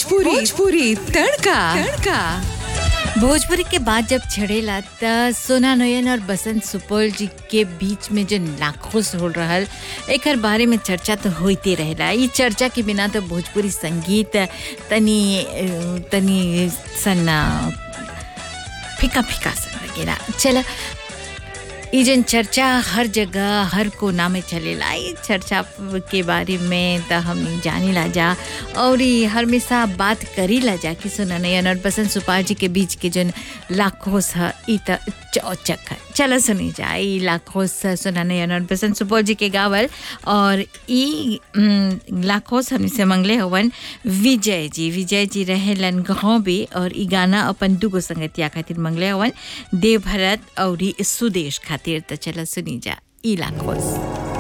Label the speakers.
Speaker 1: भोजपुरी भोजपुरी तड़का तड़का
Speaker 2: भोजपुरी के बाद जब छड़ेला त सोना नयन और बसंत सुपौल जी के बीच में जो नाखुश हो रहल एकर बारे में चर्चा तो होते रहेला ई चर्चा के बिना तो भोजपुरी संगीत तनी अ, तनी सन्ना फीका फीका सा लगेला चला ई जन चर्चा हर जगह हर कोना में चलेला ई चर्चा के बारे में त हमनी जानी ला जा और ई हमेशा बात करी ला जा कि सुना नयन और बसंत सुपाल जी के बीच के जन लाखोस ह ई त चौचक है चलो सुनी जा ई लाखोस सुना नयन और बसंत सुपौल जी के गावल और ई उम, लाखोस हमनी से मंगले हवन विजय जी विजय जी रहेलन गाँव भी और ई गाना अपन दुगो संगतिया खातिर मंगले हवन देव भरत और ई सुदेश खातिर त चलो सुनी जा ई लाखोस